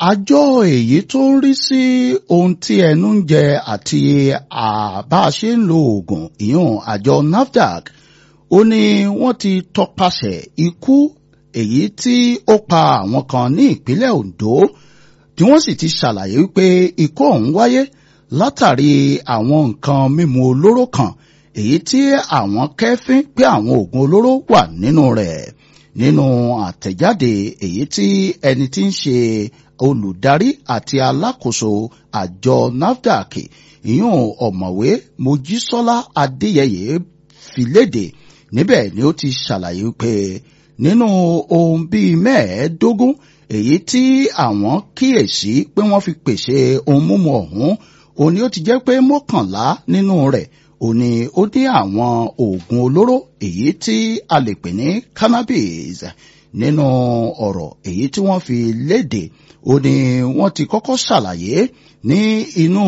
àjọ èyí tó ń rí sí ohun tí ẹnu ń jẹ àti àbá ṣe ń lo oògùn ìyún àjọ NAFDAC ó ní wọ́n ti tọpasẹ̀ ikú èyí tí ó pa àwọn kan ní ìpínlẹ̀ Ondo tí wọ́n sì ti ṣàlàyé wípé ikú ọ̀hún wáyé látàrí àwọn nǹkan mímu olóró kan èyí tí àwọn kẹ́fín pé àwọn oògùn olóró wà nínú rẹ̀ nínú àtẹ̀jáde èyí tí ẹni tí ń ṣe olùdarí àti alákòóso àjọ NAFDAC ìyún ọ̀mọ̀wé Mojísọ́lá Adéyẹyẹ fi léde níbẹ̀ ni ó ti ṣàlàyé pé nínú ohun bíi mẹ́ẹ̀ẹ́dógún èyí tí àwọn kíyèsí pé wọ́n fi pèsè ohun mímu ọ̀hún òun ni ó ti jẹ́ pé mọ́kànlá nínú rẹ̀ òun ni ó ní àwọn oògùn olóró èyí tí a lè pè ní cannabis nínú ọ̀rọ̀ èyí tí wọ́n fi léde òun ni wọ́n ti kọ́kọ́ ṣàlàyé ní inú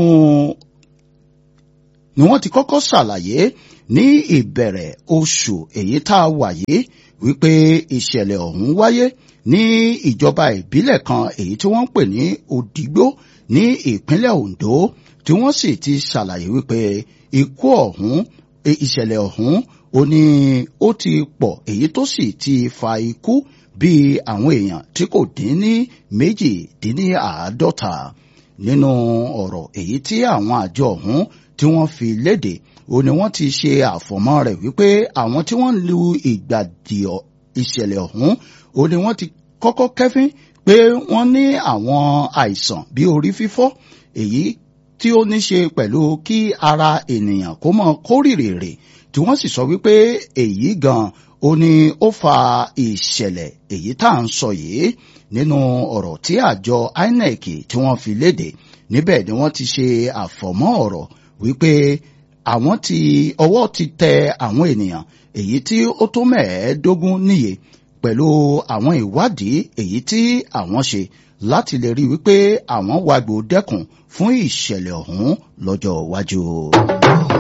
ni wọ́n ti kọ́kọ́ ṣàlàyé ní ìbẹ̀rẹ̀ oṣù èyí tá a wà yìí wípé ìṣẹ̀lẹ̀ ọ̀hún wáyé ní ìjọba ìbílẹ̀ kan èyí tí wọ́n ń pè ní Òdìgbó ní ìpínlẹ̀ Ondo tí wọ́n sì ti ṣàlàyé wípé ikú ọ̀hún ìṣẹ̀lẹ̀ ọ̀hún ó ní ó ti pọ̀ èyí tó sì ti fa ikú bíi àwọn èèyàn tí kò dín ní méjì dín ní àádọ́ta nínú ọ̀rọ̀ èyí tí àwọn àjọ ọ̀hún tí wọ́n fi léde ó ní wọ́n ti ṣe àfọ̀mọ́ rẹ̀ wípé àwọn tí wọ́n lu ìgbàdì ìṣẹ̀lẹ̀ ọ̀hún ó ní wọ́n ti kọ́kọ́ kẹ́fín pé wọ́n ní àwọn àìsàn bí orí fífọ́ èyí tí ó ní ṣe pẹ̀lú kí ara ènìyàn kó mọ kórìrèrè tí wọ́n sì sọ wípé èyí gan ó ní ó fa ìṣẹ̀lẹ̀ èyí tá à ń sọ yìí nínú ọ̀rọ̀ tí àjọ INEC tí wọ́n fi léde níbẹ̀ ni wọ́n ti ṣe àfọ̀mọ́ ọ̀rọ̀ wípé àwọn ti ọwọ́ ti tẹ àwọn ènìyàn èyí tí ó tó mẹ́ẹ̀ẹ́dógún níye pẹ̀lú àwọn ìwádìí èyí tí àwọn ṣe láti lè rí wípé àwọn wàgbò dẹ́kun fún ìṣẹ̀lẹ̀ ọ̀hún lọ́jọ́ iwájú.